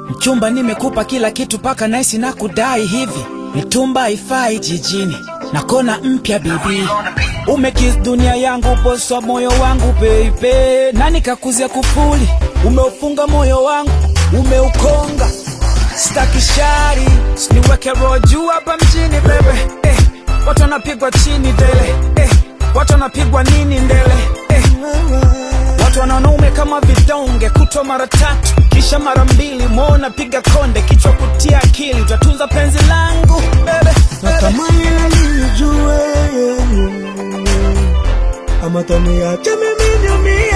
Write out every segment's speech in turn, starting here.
Mchumba, nimekupa kila kitu paka naisi na kudai hivi, mitumba haifai jijini na kona mpya bibi, umekis dunia yangu, bosi wa moyo wangu baby, na nikakuzia kufuli, umeufunga moyo wangu, umeukonga staki shari, siniweke roho juu hapa mjini bebe eh, watu wanapigwa chini dele eh, watu wanapigwa nini ndele eh, watu wanaume kama vidonge, kutwa mara tatu kisha mara mbili, mwona piga konde, kichwa kutia akili, utatunza penzi langu bebe, natamani nalijue ama taniache mimi niumie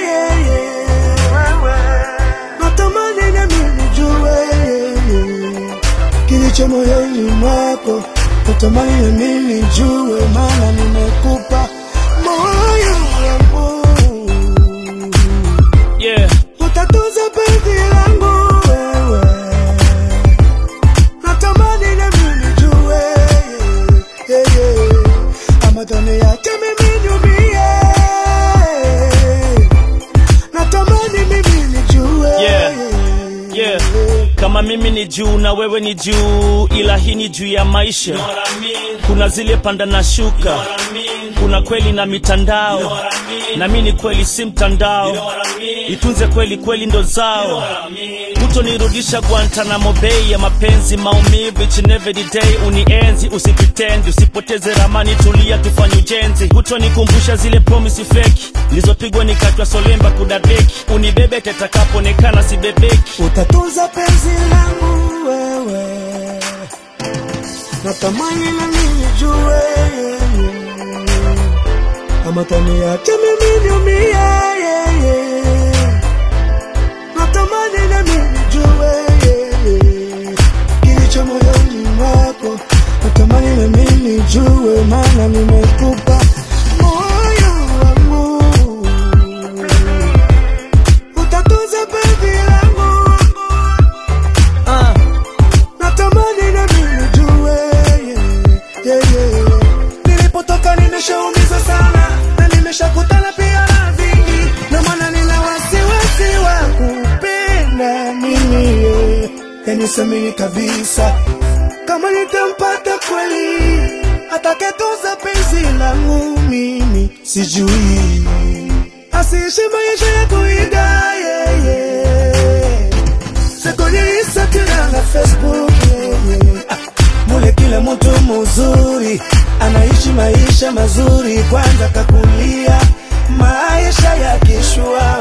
natamani nami nijue kilicho moyoni mwako natamani nami nijue maana nimekupa moyo wangu yeah. utatunza penzi langu wewe natamani nami nijue yeah, yeah. ama taniache mimi niumie natamani mimi nijue Yeah, yeah. Kama mimi ni juu na wewe ni juu, ila hii ni juu ya maisha. Kuna zile panda na shuka, kuna kweli na mitandao, na mi ni kweli si mtandao. Itunze kweli kweli ndo zao, hutonirudisha Guantanamo Bay ya mapenzi, maumivu each and every day. Unienzi, usipitendi, usipoteze ramani, tulia tufanye ujenzi. Hutonikumbusha zile promise fake nilizopigwa nikatwa solemba kudadeki, unibebe tetakapoonekana sibebeki. utatunza penzi langu wewe, natamani na nijue, ama taniache mimi niumie, yeah, yeah. natamani na mimi nijue kilicho moyoni mwako, natamani na mimi nijue, maana nimekupa moyo wangu utatunza penzi langu uh. natamani na mimi nijue yeah, yeah, yeah. nilipotoka nimeshaumiza sana na nimeshakutana pia na vingi na maana nina wasiwasi wa kupenda mimi yeah. yanisemini kabisa kama nitampata kweli atakayetunza penzi langu mimi sijui asiishi maisha ya kuiga yeah, yeah. sekonilisa tena na Facebook yeah, yeah. Ah, mule kila mtu muzuri anaishi maisha mazuri, kwanza kakulia maisha ya kishua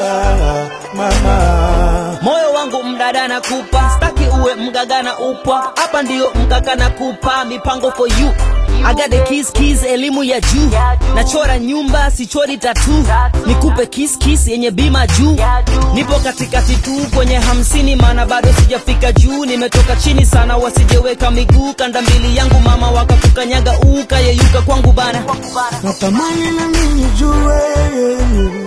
mama moyo wangu mdada na kupa staki uwe mgaga na upwa hapa ndiyo mgaga na kupa mipango for you I got the keys, keys, elimu ya juu nachora nyumba sichori tatu nikupe kiss, kiss yenye bima juu nipo katikati tu kwenye hamsini maana bado sijafika juu nimetoka chini sana wasijeweka miguu kanda mbili yangu mama wakakukanyaga ukayeyuka kwangu bana natamani na mimi nijue